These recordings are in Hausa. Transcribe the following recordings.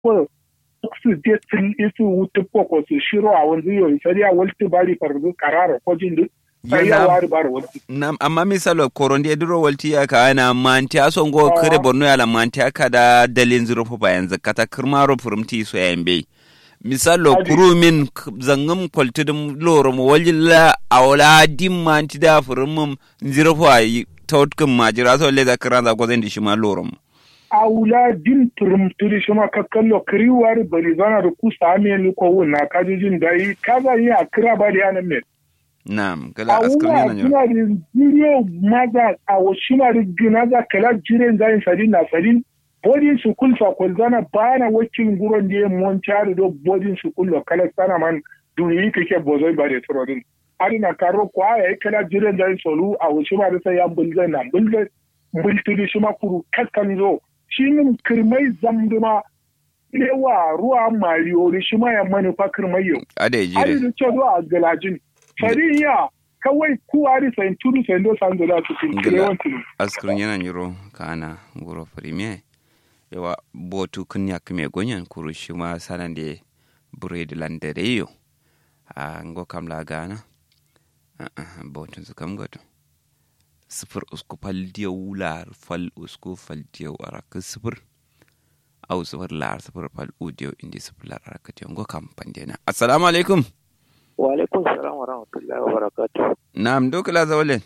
ko su je tun isu wutu ko ko su shiro a wanzu yau sai ya walti bari farzu karara ko jin duk sai ya wari bar walti nam amma misalo korondi ediro walti ya ka ana manti ason go kare borno ya la manti aka da dalin zuro fa bayan zakata kirmaro furumti so ya mbe misalo kurumin zangum kwaltidum loro mo wajilla awla dim manti da furumum zuro fa tawtkum majira so le zakran za gozen di shima loro mo awula din turum turi shima kakkallo kiriwar bari zana da kusa ame ko wuna kajijin da yi kaza yi a kira ba da yanan mai Naam, kala askar yana nyoro. Awuwa kuna jire maza a washina da ginaza kala jire zayin sadin na sadin bodin su kul fa kul zana bana wakin guron da mon chari do bodin su kul kala sana man duniyi kake bozoi ba da trodin. Ari na karo kwa ya kala jire zayin solu a washina da sai yan bulga na bulga bultudi shima kuru kakkan zo shi nin kirmai zamduma lewa ruwa mariyori shima ya manufa kirmai yau. Ade jire. Ari da ce zuwa a galajin. fariya kawai kuwari sayin tudu sayin do san dola su tin kire wanti askrin yana nyiro kana nguro premier yawa botu kunya kime gonyan kuru shima sanan de bread landere yo a ngo kam la gana botu su kam goto sifir usku fal diya wular fal usku fal diya waraka sifir au sifir lar sifir fal udiyo indi sifir lar araka diyo ngo kam pandena assalamu alaikum wa alaikum salam wa rahmatullahi wa barakatuh Naam, duk la zawlen.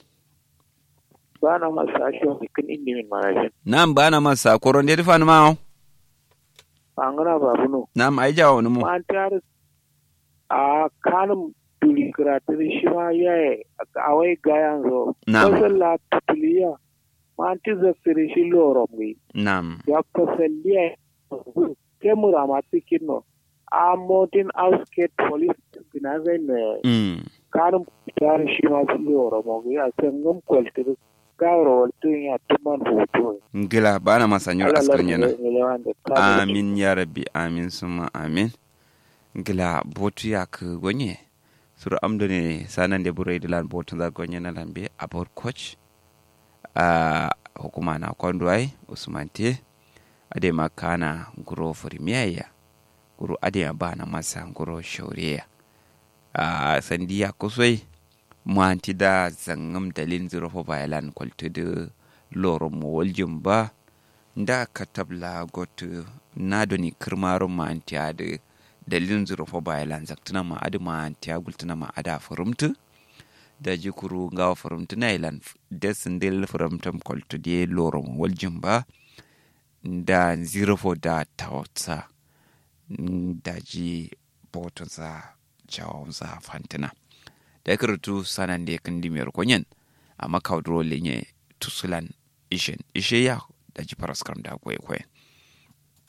Bana masa shi wani kan indi min marajin. Naam, bana masa koron de fan ma. Angana babu no. Naam, ai jawo mu. Ma tar a kanum tuli kratir shi ma yaye a wai gayan zo. Naam. Kasal la tuliya. Ma anti zakiri shi loro mi. Naam. Ya kasalliya. Kemura ma tikin no. A mountain outskate police binazai ne. Mm. kanum tar shi ma su loro mo ya sangam kwaltir gawro waltun ya tuman hutu Ngila bana masa nyor askrin yana. Amin. Amin ya rabbi, amin suma amin. Ngila botu ya ku gonye. Suru amdo ne sanan de burai dilan botu za gonye na lambe abor coach. a hukuma na kondwai usmante ade makana nguro furimiyaya guru ade bana masa nguro shauriya a sandiya kusoi muanti da zangam dalin zuro fo bayalan kwaltu de loro mo waljum ba nda katabla gotu nadoni kirmaru manti ade dalin zuro fo bayalan zaktuna ma ade manti agultuna ma ada furumtu da jikuru ngawa furumtu na ilan desin del furumtum kwaltu de loro mo waljum ba da zero fo da tawatsa da ji botonsa jawonsa fantina da ya karatu sanan da ya kan dimiyar kwanyen a makaudro lenye tusulan ishen ishe ya da ji faraskar da kwaye kwaye